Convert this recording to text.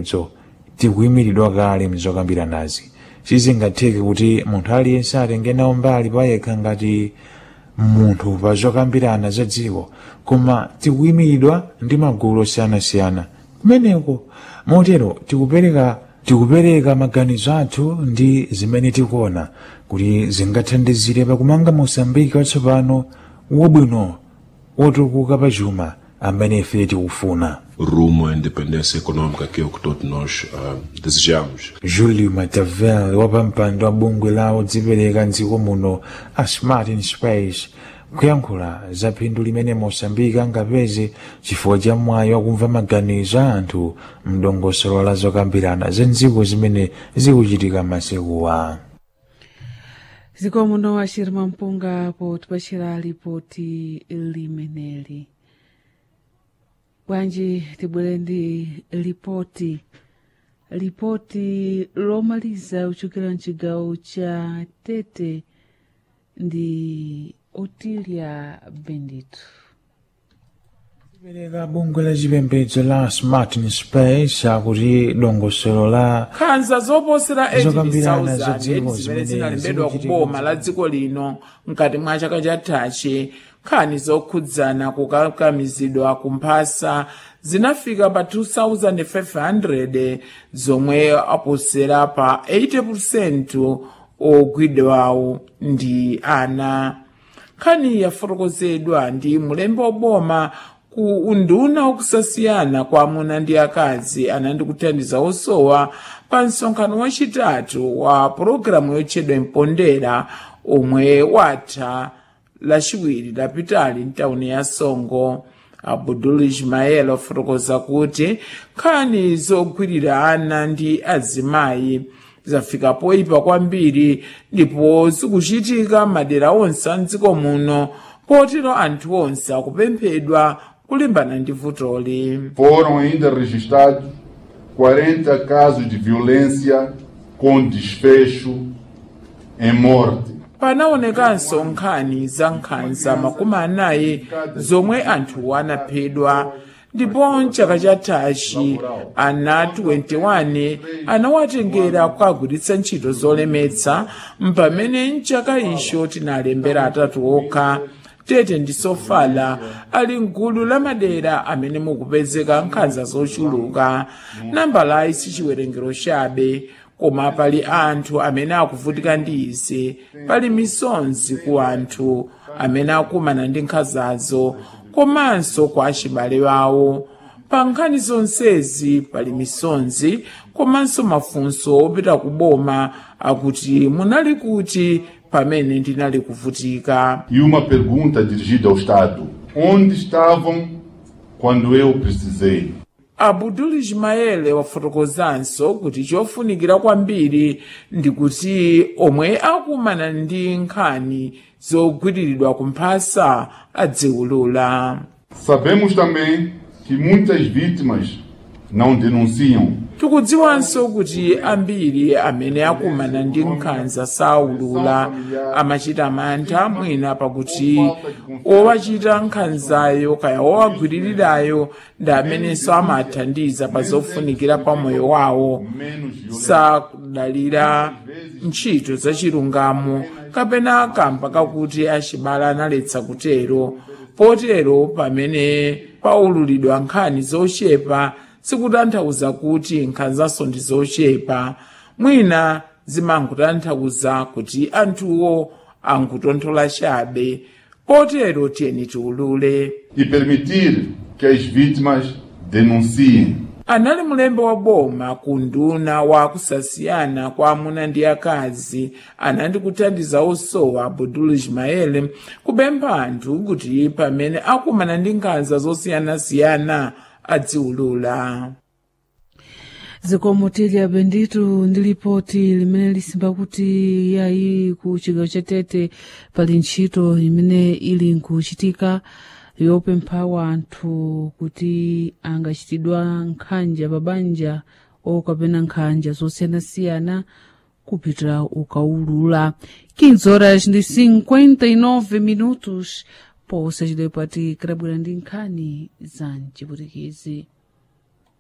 dzo tikuyimiridwa kale mzokambiranazi sizingatheke kuti munthu aliyense atenge nawo mbali payekha ngati munthu pa zokambirana za dziko koma tikuyimiridwa ndi magulu osiyanasiyana kumeneko motero tikupereka tikupereka maganizo athu ndi zimene tikuona kuti zingathandizire pakumanga mosambiki watsopano wabwino wotukuka pa chuma amene ife tikufuna rumo à independência econômica que é o que todos nós ah, desejamos. julio matavel wapampando wa bungwe la odzipereka mdziko muno a smart in space kuyankhula za phindu limene mosambiki angapeze chifukwa cha mwayi wakumva maganizo a anthu mdongosolo la zokambirana za ndziko zimene zikuchitika masekuwa zikomo no ashirima mpunga potipachira lipoti limeneli bwanji tibwere ndi lipoti lipoti lomaliza kuchokera mchigawo cha tete ndi otilia bendito pereka bungwe la chipembedzo la smart in space akuti dongosolo la nkhanza zoposera Zokambirana za 80,000 dziko zimene zimene zinalembedwa zikuchitika kuboma la dziko lino mkati mwa chaka chathachi nkhani zokhudzana kukakamizidwa kumphasa zinafika pa 2500 zomwe aposera pa 80% ogwidwawo ndi ana nkhani yafotokozedwa ndi mulembe woboma ku unduna wakusasiyana kwa amuna ndi akazi anandi kuthandiza osowa pa msonkhano wachitatu wa pologalamu yotchedwa mpondera omwe watha lachiwiri lapitali mtawuni ya songo abudul ismael afotokoza kuti nkhani zogwirira ana ndi azimayi zafika poyipa kwambiri ndipo zikuchitika madera onse a mdziko muno potero anthu onse akupemphedwa kulimbana ndi vutoli Foram ainda registrados 40 casos de violência com desfecho em morte. panaonekanso nkhani za nkhanza makumi anayi zomwe anthu anaphedwa ndipo mchaka chathachi ana 21 anawatengera kukagwiritsa ntchito zolemetsa mpamene mchaka icho tinalembera atatu okha tete ndi sofala ali mgulu la madera amene mukupezeka nkhanza zochuluka nambalayi sichiwerengero chabe koma pali anthu amene akuvutika ndi izi pali misonzi ku anthu amene akumana ndi nkhanzazo komanso kwa achibale wawo pa nkhani zonsezi pali misonzi komanso mafunso opita ku boma akuti munali kuti pamene ndinali kuvutika E uma pergunta dirigida ao Estado: onde estavam quando eu precisei? abudul ismaele wafotokozanso kuti chofunikira kwambiri ndi kuti omwe akumana ndi nkhani zogwiriridwa kumphasa adziwulula Sabemos também que muitas vítimas não denunciam. tikudziwanso kuti ambiri amene akumana ndi nkhanza saulula amachita mantha mwina pakuti owachita nkhanzayo kaya owagwiririrayo ndi amenenso amathandiza pa zofunikira pa moyo wawo sakudalira ntchito zachilungamo kapena kamba kakuti achibale analetsa kutero potero pamene paululidwa nkhani zochepa sikutanthauza kuti nkhanzaso ndi zochepa mwina zimangotanthauza kuti anthuwo angutonthola chabe potero tiyeni tiulule E permitir que as vítimas denunciem. anali mulembe wa boma ku nduna wa kusasiyana kwa amuna ndi akazi anandi kuthandiza osowa abudul ismael kupempha anthu kuti pamene akumana ndi nkhanza zosiyanasiyana adziwulula zikomo tilya benditu ndi lipoti limene lisimba kuti yayi ku chigawo cha tete pali ntchito imene ili nkuchitika yopempha anthu kuti angachitidwa nkhanja pabanja okapena nkhanja zosiyanasiyana kupitira ukaulula 15 horas ndi 59 minutos posa chidwe pati kirabwera ndi nkhani za mchiputikizi